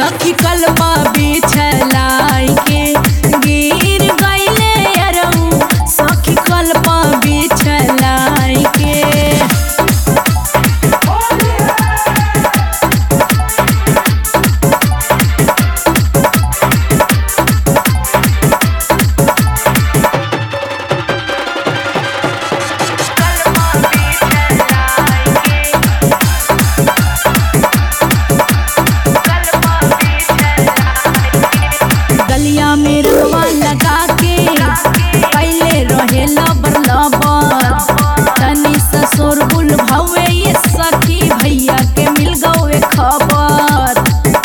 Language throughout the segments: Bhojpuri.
सखी कलपा बिछलाई के गिर गईले अरऊ सखी कलपा बिछलाई के गलिया में रवा लगा के पहले रहे लबर लबर तनी ससुर बुल भवे ये सखी भैया के मिल गए खबर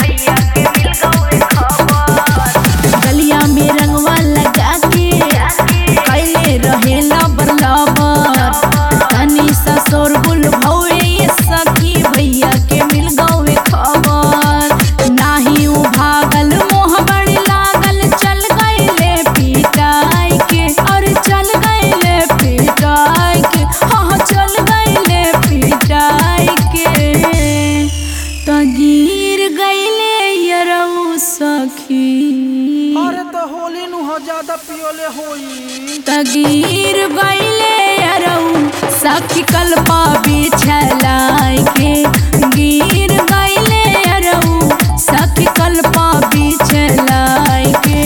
गलिया में रंगवा लगा के पहले रहे लबर लबर तनी ससुर बुल भवे ये सखी भैया के मिल गए खबर नाही उ भागल मोह बड़ी लागल चल गईले पिटाई के और चल गईले पिटाई के हाँ चल गईले पिटाई के त गिर गईले यरऊ सखी अरे तो होली नु हो ज्यादा पियोले होई तगीर गईले अरऊ सखी कल्पा बिछलाई के गिर गईले अरऊ सखी कल्पा बिछलाई के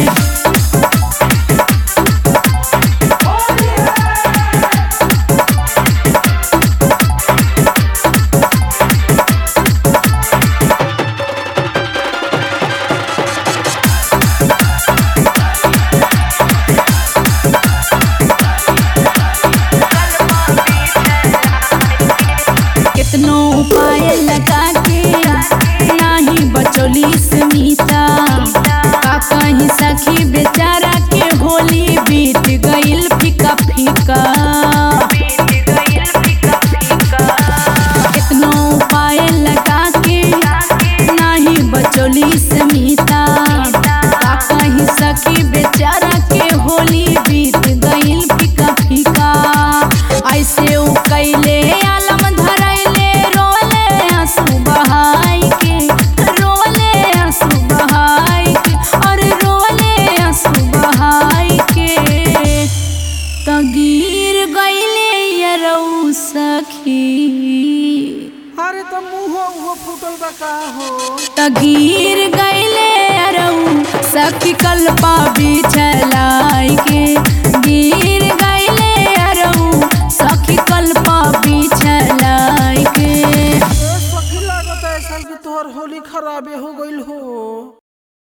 कितनो उपाय लगा के नाही बचोली स्मिता का कहीं सखी बेचारा के होली बीत गईल फीका फीका कितनो उपाय लगा के नाही बचोली स्मिता का कहीं सखी बेचारा के होली बीत गईल फीका फीका ऐसे उ कैले आलम धरैले रोले आंसू बहाई के रोले आंसू बहाई के और रोले आंसू बहाई के तगीर गईले यरऊ सखी अरे तो मुंह वो फूटल बा का हो तगीर गईले अरऊ सखी कल्पा बिछलाई के गिर गईले अरऊ सखी कल्पा बिछलाई के ए सखी लागत है साल की तोहर होली खराबे हो गइल हो